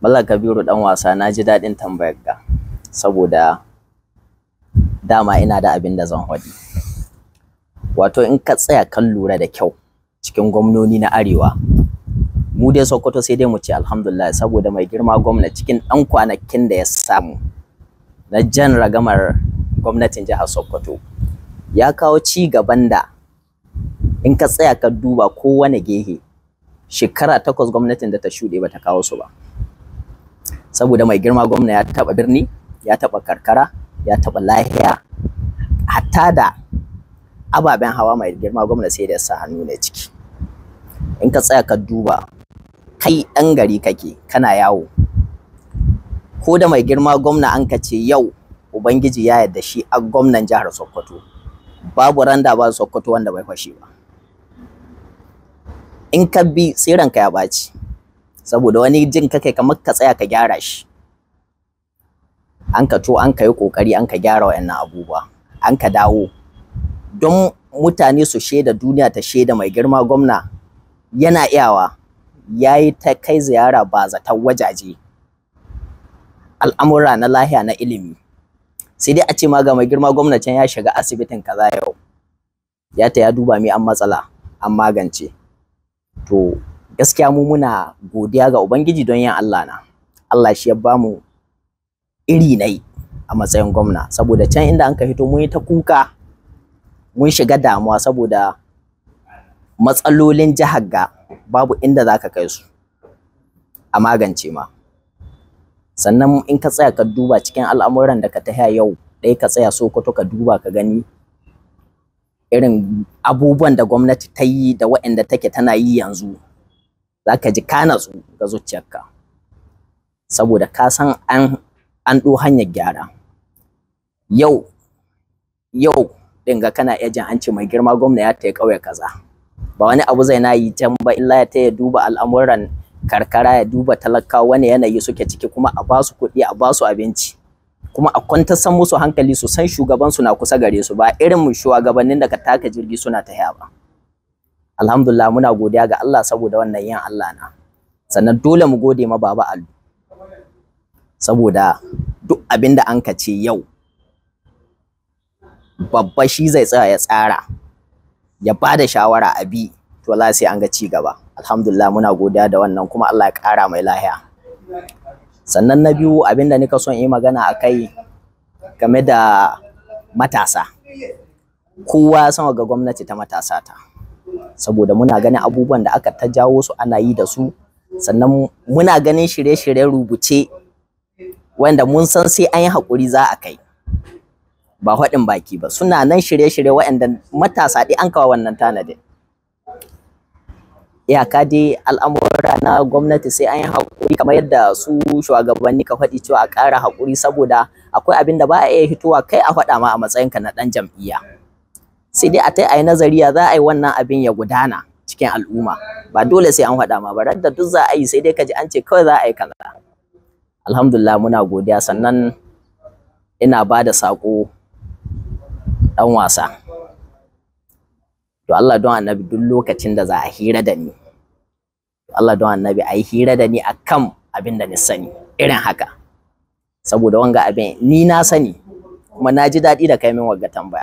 Mallam Kabiru dan wasa na ji daɗin tambayar ka saboda dama ina da abin da zan faɗi. Wato in ka tsaya kan lura da kyau cikin gwamnoni na Arewa mu dai Sokoto sai dai mu ce alhamdulillah saboda mai girma gwamna cikin ɗan kwanakin da ya samu na jan ragamar gwamnatin jihar Sokoto ya kawo ci gaban da in ka tsaya ka duba kowane gehe shekara takwas gwamnatin da ta shuɗe ba ta kawo su ba. saboda mai girma gwamna ya taba birni ya taba karkara ya taba lahiya hatta da ababen hawa mai girma gwamna sai da sa hannu ne ciki in ka tsaya ka duba kai ɗan gari kake kana yawo ko da mai girma gwamna an ka ce yau ubangiji ya yarda shi a gwamnan jihar sokoto babu randa ba sokoto wanda bai fashe ba in ka bi tsiranka ya ɓaci saboda wani jin ka kai kamar ka tsaya ka gyara shi an ka to an ka yi kokari an ka gyara wayannan abubuwa an ka dawo don mutane su shaida duniya ta shaida mai girma gwamna yana iyawa ya yi ta kai ziyara ba zaton wajaje al'amura na lahiya na ilimi sai dai a ce ma ga mai girma gwamnatin ya shiga asibitin kaza yau ya ta ya duba mi an matsala an magance to gaskiya mu muna godiya ga Ubangiji don yin Allah na. Allah shi ya ba mu iri nai a matsayin gwamna saboda can inda an ka fito mun yi ta kuka mun shiga damuwa saboda matsalolin jihar ga babu inda za ka kai su a magance ma. Sannan in ka tsaya ka duba cikin al'amuran da ka tahiya yau ɗaya ka tsaya Sokoto ka duba ka gani irin abubuwan da gwamnati ta yi da waɗanda take tana yi yanzu za ka ji ka natsu ga zuciyarka saboda ka san an an ɗo hanyar gyara yau yau ɗin ga kana iya jin an ce mai girma gwamna ya taya ƙauye kaza ba wani abu zai na yi can ba illa ya taya duba al'amuran karkara ya duba talakawa wani yanayi suke ciki kuma a ba su kuɗi a ba su abinci kuma a kwantar san musu hankali su san shugabansu na kusa gare su ba irin mu shugabannin da ka taka jirgi suna ta ba. alhamdulillah muna godiya ga Allah saboda wannan yin Allah na sannan dole mu gode ma baba Alu saboda duk abin da an ka ce yau babba shi zai tsaya ya tsara ya ba da shawara a bi to la sai an ga ci gaba alhamdulillah muna godiya da wannan kuma Allah ya ƙara mai lahiya sannan na biyu abin da nika son yi magana a kai game da matasa kowa sama ga gwamnati ta matasa ta saboda muna ganin abubuwan da aka ta jawo su ana yi da su sannan muna ganin shirye-shiryen rubuce wanda mun san sai an yi haƙuri za a kai ba haɗin baki ba suna nan shirye-shirye waɗanda matasa ɗi an kawo wannan tanadin iyaka dai al'amura na gwamnati sai an yi haƙuri kamar yadda su shugabanni ka faɗi cewa a ƙara haƙuri saboda akwai abin da ba a iya hitowa kai a faɗa ma a matsayinka na ɗan jam'iyya sai dai a ta a yi nazari ya za a yi wannan abin ya gudana cikin al'umma ba dole sai an faɗa ma ba da duk za a yi sai dai ka ji an ce kawai za a yi kaza alhamdulillah muna godiya sannan ina ba da saƙo ɗan wasa to Allah don annabi duk lokacin da za a hira da ni to Allah don annabi a yi hira da ni a kan abin da ni sani irin haka saboda wanga abin ni na sani kuma na ji daɗi da kai min wagga tambaya